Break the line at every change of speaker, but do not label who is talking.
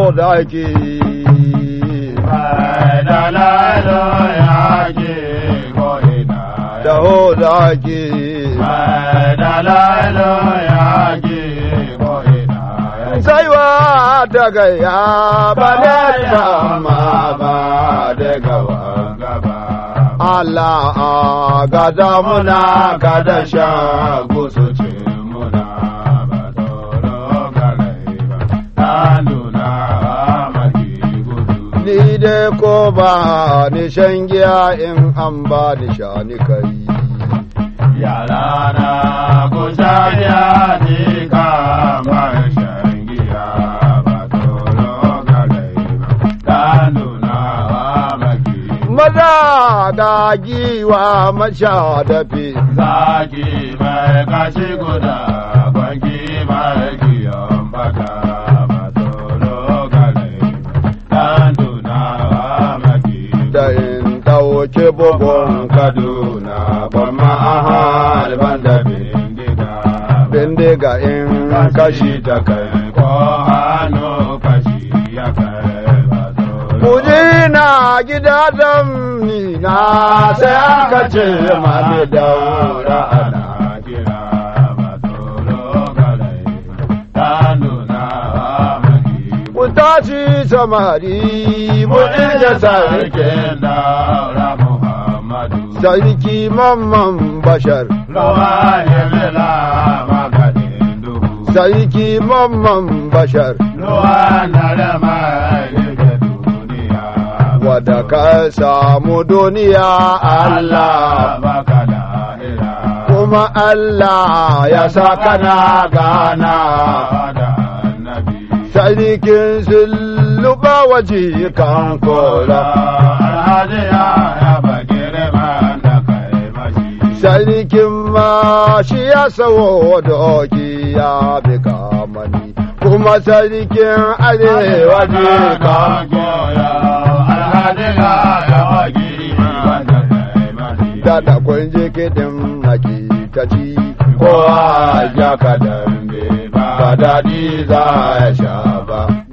daki
Dalalo ya ke ko'ina
taho daki
Dalalo ya ke ko'ina
saiwa ta gaya ba ne ba ma ba da gawa
gaba
Allah a gada muna gada sha
gusu ce muna ba tsoro garai ba ta nuna maki gudu
ni dai ko ba ni shan giya in an ba ni sha ni kai
yara na kusa ya ni kama shan giya ba tsoro garai ba ta nuna maki
maza ga giwa masha dafi
zaki mai kashi guda kwanki mai kiyon baka ba tsoro garai ta nuna maki
da in ɗauke bugun kaduna ban ma'ahal ban da
bindiga
bindiga in kashi ta kai
ko hannu kashi ya kai ba tsoro
Kuji na gida zamni na sai aka ce mami daura ana.
kira ba tsoro garai ta nuna maki
Ku tashi samari mu inda sarki.
sarkin daura Muhammadu.
Sarki mamman bashar.
Rawa himila maganin duhu.
Sarki mamman bashar.
Ruwa na da mai rike duniya.
Wada ka samu duniya Allah.
baka lahira.
Kuma Allah ya sa kana gana.
da annabi.
Sarkin sulluba waje kan kola.
Alhaji ya yaba girman da kai mashi.
Sarkin ma shi ya sawo doki ya bi kamani, kuma sarkin arewa ne ka da da kun je kiɗin maki ta ci, kowa ya ka dambe ba daɗi za ya sha ba.